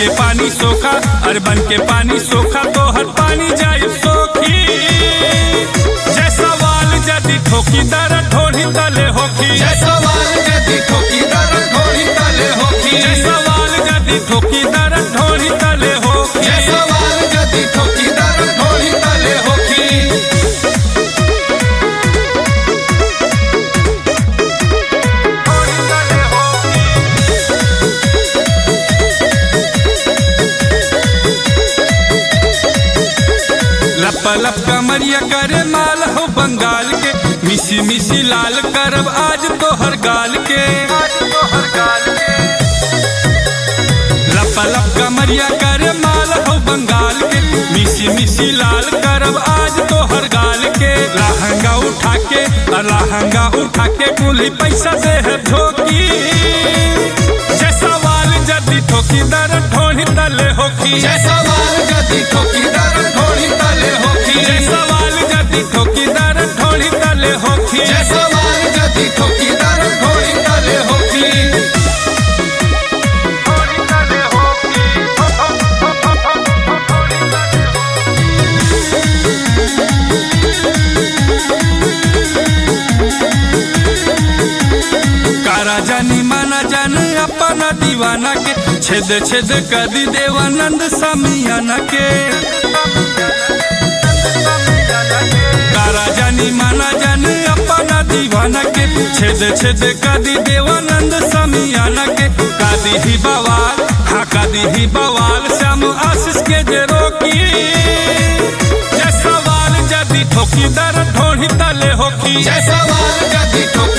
के पानी सोखा अरे बन के पानी सोखा तो हर पानी जाए सोखी जय सवाल जदि ठोकी दर ढोढ़ी तले होखी जय सवाल जदि ठोकी दर ढोली तले होखी जय सवाल जदि ठोकी दर ढोढ़ी तले होखी जय सवाल जदि ठोकी दर ढोली तले होखी लप लप कमरिया करे माल हो बंगाल के मिसी मिसी लाल करब आज तो हर गाल के लप लप कमरिया करे माल हो बंगाल के मिसी मिसी लाल करब आज तो हर गाल के लहंगा उठा के और लहंगा उठा के कुली पैसा दे है ठोकी जय सवाल जदि ठोकी दर ढोढ़ी तले होखी जय सवाल जदि ठोकी दर ढोली तले होखी जय सवाल जदि ठोकी दर ढोढ़ी तले होखी जय सवाल जदि ठोकी दर ढोली तले होखी कारा जानी माना जान अपना दीवाना के छेद छेद कर दी देवानंद सामियाना के कारा जानी माना जान अपना दीवाना के छेद छेद कर दी देवानंद सामियाना के कादी ही बवाल हाँ कादी ही बवाल श्याम आशीष के जे रोकी जय सवाल जदि ठोकी दर ढोढ़ी तले होकी जय सवाल जदि ठोकी